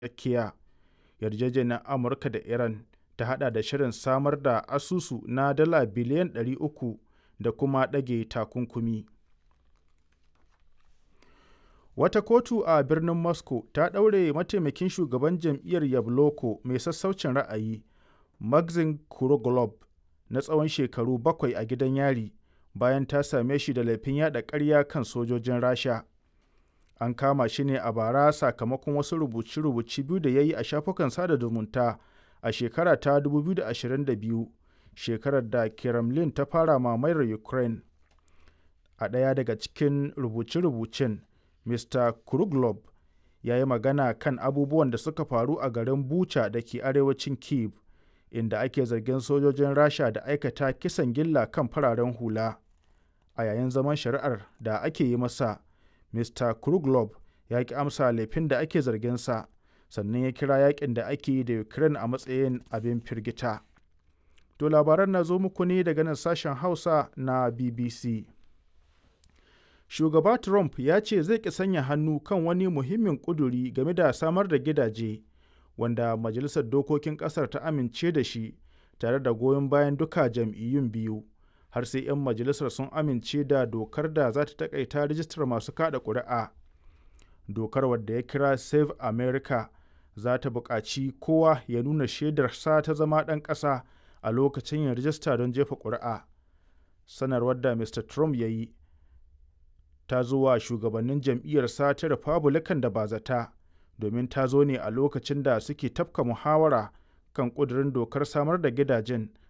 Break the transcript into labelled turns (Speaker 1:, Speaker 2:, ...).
Speaker 1: tsakiya yarjejeniyar amurka da iran ta hada da shirin samar da asusu na dala biliyan 300 da kuma ɗage takunkumi wata kotu a birnin moscow ta ɗaure mataimakin shugaban jam'iyyar yabloko mai sassaucin ra'ayi maxim kuroglob na tsawon shekaru bakwai a gidan yari bayan ta same shi da laifin yada ƙarya kan sojojin rasha an kama shi ne a bara sakamakon wasu rubuce-rubuce biyu da ya yi a shafukan sada zumunta a shekara ta 2022 shekarar da kremlin ta fara mamayar ukraine a ɗaya daga cikin rubuce-rubucen mr kruglob ya yi magana kan abubuwan da suka faru a garin bucha da ke arewacin kiev inda ake zargin sojojin rasha da aikata kisan gilla kan fararen hula a yayin zaman shari'ar da ake yi masa mr kruglob ya ki amsa laifin da ake zarginsa sannan ya kira yakin da ake yi da ukraine a matsayin abin firgita to labaran na zo muku ne daga nan sashen hausa na bbc shugaba trump ya ce zai ki sanya hannu kan wani muhimmin kuduri game da samar da gidaje wanda majalisar dokokin kasar ta amince da shi tare da goyon bayan duka jam'iyyun biyu har sai 'yan majalisar sun amince da dokar da za ta takaita rijistar masu kada ƙuri'a dokar wadda ya kira save america za ta buƙaci kowa ya nuna shaidarsa ta zama ɗan ƙasa a lokacin yin rijista don jefa ƙuri'a sanarwar da mr trump ya yi ta zo wa shugabannin jam'iyyarsa ta republican da ba zata domin ta zo ne a lokacin da suke tafka muhawara kan ƙudurin dokar samar da gidajen